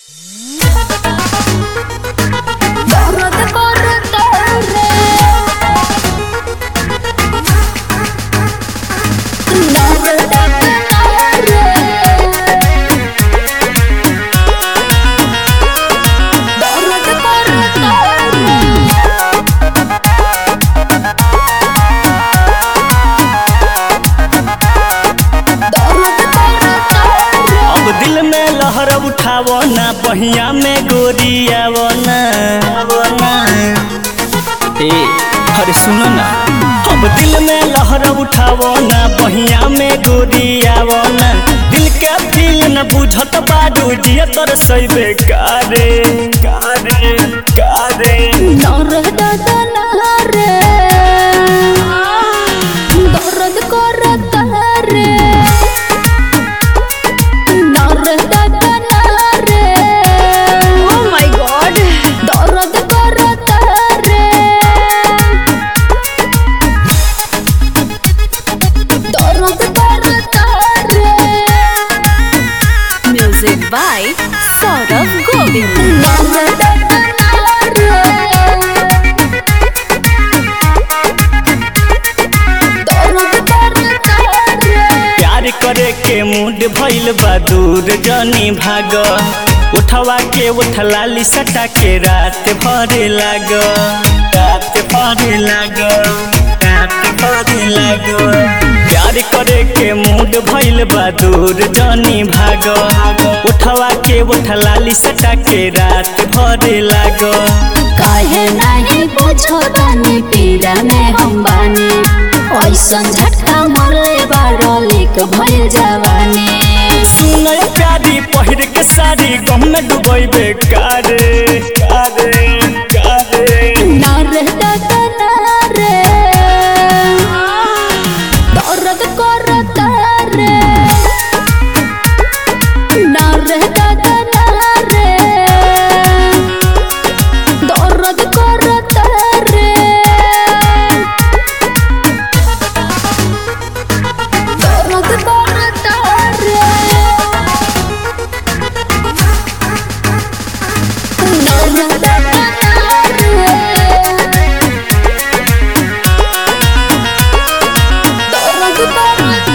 बहिया में गोरियावना ए अरे सुनो ना अब दिल में लहर उठावो ना बहिया में गोरियावना दिल के फील न बुझत बाडू जिया तर सैबे कारे कारे कारे नर दादा नहरे दर्द करत रे नर दादा नहरे ओ माय गॉड दर्द करत रे दर्द करत रे म्यूजिक बाय सौरभ गोविंद नर दादा नहरे प्यार करे के मूड भइल बा दूर जनी भाग उठवा के उठलाली सटा के रात भरे लाग रात भरे लाग रात भरे लाग प्यार करे के मूड भइल बा दूर जनी भाग उठवा के उठलाली सटा के रात भरे लाग काहे नहीं पूछो तनी पीड़ा में हम बानी ऐसन झटका मरले बारो लिक भइल जवानी सुनय प्यारी पहिर के साड़ी गम में डुबैबे कारे कारे कारे नर दादा नरे दर्द करत रे नर दादा नरे दर्द करत रे दर्द करत रे दर्द करत रे दर्द करत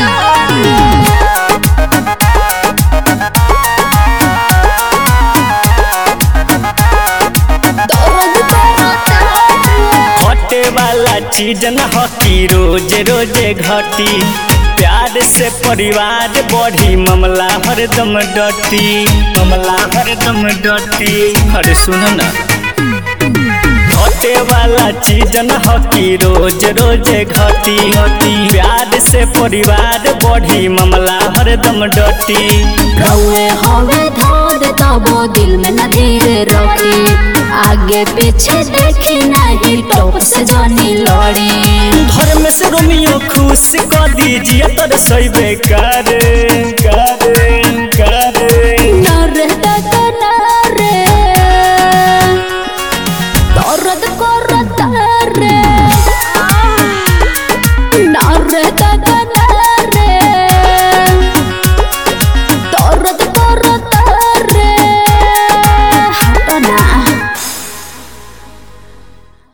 रे दर्द करत रे घटे वाला चीज न हकी रोज रोज घटी प्यार से परिवार बढ़ी मामला हरदम डटी मामला हरदम डटी अरे सुन ना घटे वाला चीज न हकी रोज रोज घटी घटी प्यार से परिवार बढ़ी मामला हरदम डटी रउए हवे धोद तबो दिल में न धीरे रखी आगे पीछे देखी नहीं टॉप से जनी लड़ी घर में से रोमियो खुश कर दीजिए तर सही बेकार